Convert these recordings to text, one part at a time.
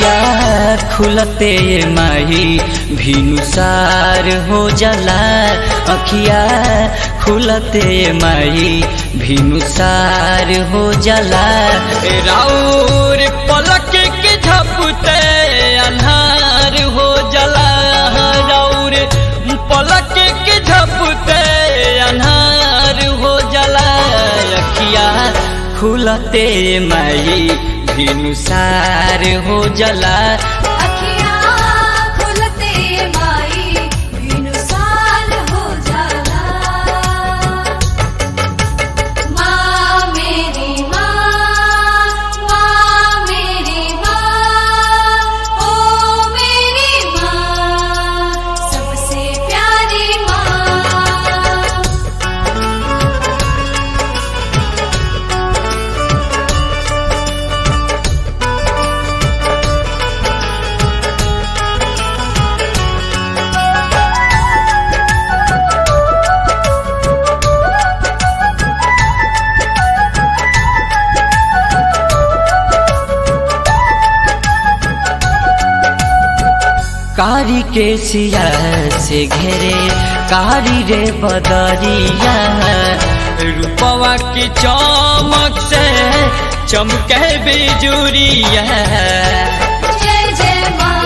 अखिया खुलते माही भिनुसार हो जाला अखिया खुलते माही भिनुसार हो जाला राउर पलक के झपते अन्हार हो जाला राउर पलक के झपते अन्हार हो जाला अखिया खुलते माई भिनुसार हो जाला अखियाँ खुलते माई भिनुसार हो जाला माँ मेरी माँ माँ मेरी माँ ओ मेरी माँ सबसे प्यारी माँ कारी के सिया से घेरे कारी रे बदरिया रूपवा की चमक से चमके बिजुरिया जय जय माँ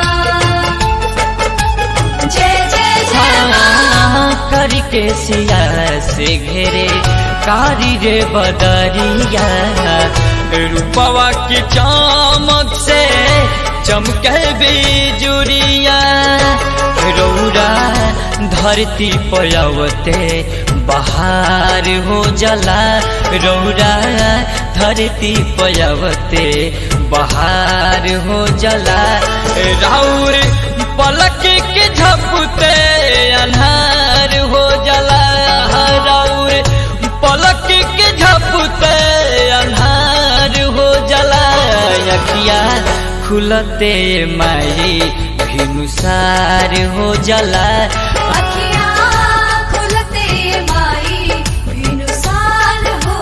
जय जय जय माँ कारी के सिया से घेरे कारी रे बदरिया रूपवा की चमक से चमके बिजुरिया रौरा धरती पयवते बहार हो जला रौरा धरती पयवते बहार हो जला राउर पलक के झपते अन्हार हो जला राउर पलक के झपते अन्हार हो जला अखिया खुलते माई भिनुसार हो जला अखियाँ खुलते माई भिनुसार हो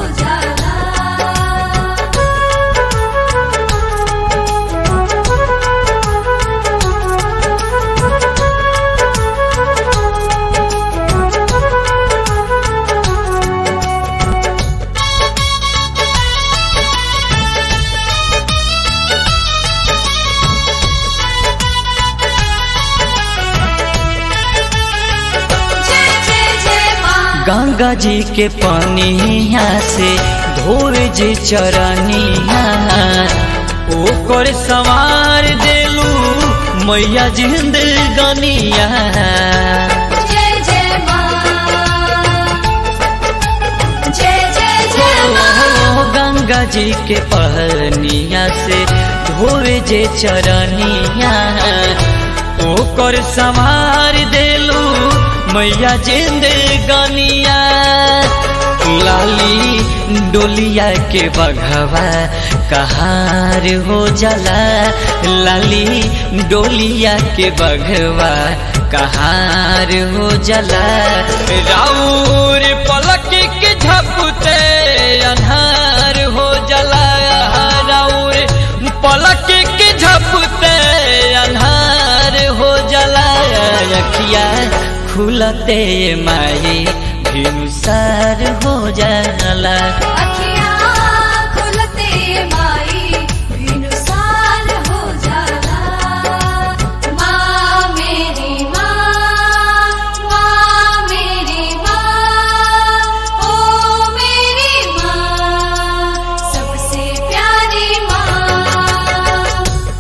जाला जय जय जय माँ गंगा जी के पानिया से धोए जे चरनिया ओकर सवार देलू मैया जिंदगनिया जय जय माँ जय जय जय माँ ओ गंगा जी के पहनिया से धोए जे चरनिया ओकर सवार देलू मैया जिंदगनिया लाली डोलिया के बघवा कहार हो जाला लाली डोलिया के बघवा कहार हो जाला राउर पलक के झपते अन्हार हो जाला राउर पलक के झपते अन्हार हो जाला अखिया खुलते माई भिनुसार हो जाला अखियाँ खुलते माई भिनुसार हो जाला माँ मेरी माँ माँ मेरी माँ ओ मेरी माँ सबसे प्यारी माँ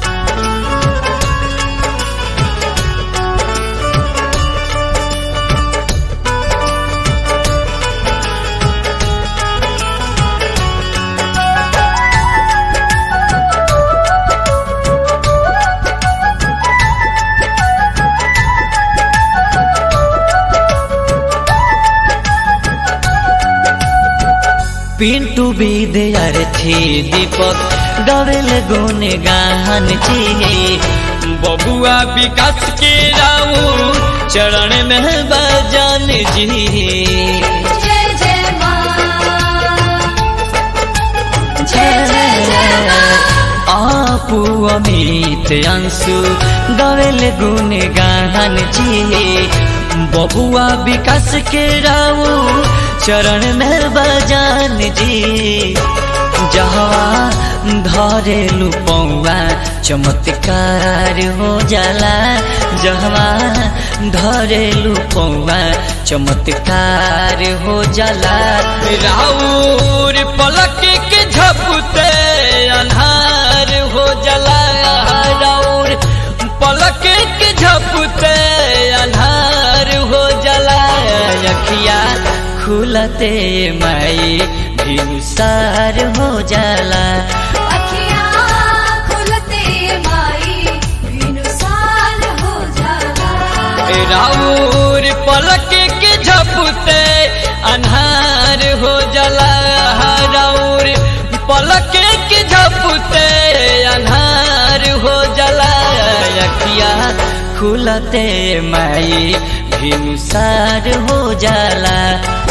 पिंटू विद्यार्थी दीपक गवेल गुने गाहन जी बबुआ विकास के राऊ चरण में बजान जी जय जय माँ जय जय जय माँ अपू अमित अंशु गवेल गुण गाहन जी बबुआ विकास के राऊ चरण में बजान जी जहवा धरेलु पौवा चमत्कार हो जाला जहवा धरेलु पौवा चमत्कार हो जाला राउर पलक के झपते अन्हार हो जाला राउर पलक के झपते अन्हार हो जाला अखिया खुलते माई भिनुसार हो जाला अखियाँ खुलते माई बिनुसार हो जाला राउर पलक के झपते अन्हार हो जाला राउर पलक के झपते अन्हार हो जाला अखिया खुलते माई भिनुसार हो जाला